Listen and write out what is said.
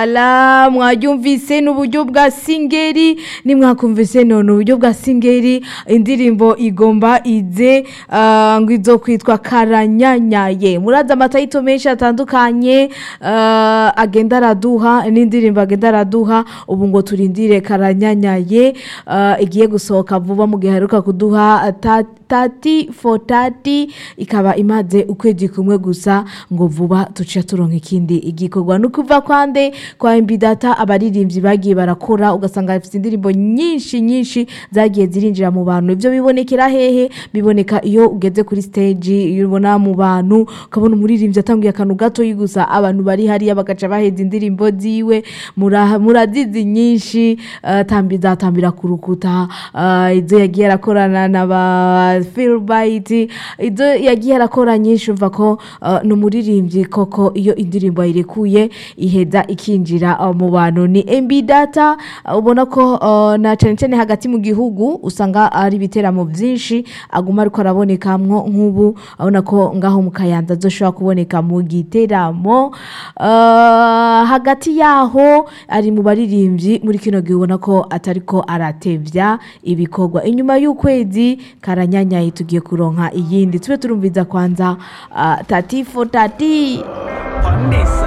wala mwaryumvise n'uburyo bwa singeri nimwakumvise none uburyo bwa singeri indirimbo igomba ize ah, ngo izo kwitwa karanyanyaye murazi amatayito menshi atandukanye ah, agenda araduha n'indirimbo agenda araduha ubu ngo turindire karanyanyaye ah, igiye gusohoka vuba mu gihe aheruka kuduha ta- tati for tati ikaba imaze ukwezi kumwe gusa ngo vuba tuca turonka ikindi igikorwa ni ukuva kwande kwa MB data abaririmbyi bagiye barakora ugasanga bafite indirimbo nyinshi nyinshi zagiye zirinjira mu bantu ibyo bibonekera hehe biboneka iyo ugeze kuri stage iyo ubona mu bantu ukabona umuririmbyi atanguye akantu gato gusa abantu bari hariya bagaca baheza indirimbo ziwe mura- murazizi nyinshi uh, tambi zatambira ku rukuta uh, izo yagiye arakorana na ba Philbite izo yagiye arakora nyinshi umva ko uh, ni umuririmbyi koko iyo indirimbo ayirekuye iheza ikinjira uh, mu bantu ni MB data uh, ubona ko uh, na cyane cyane hagati mu gihugu usanga ari ibiteramo byinshi aguma ariko arabonekamwo nk'ubu abona ko ngaho mu kayanza azoshobora kuboneka mu giteramo uh, hagati yaho ari mu baririmbyi muri kino gihe ubona ko atariko aratevya ibikorwa inyuma y'ukwezi karanyanyaye tugiye kuronka iyindi tube turumviza kwanza uh, tati fo tati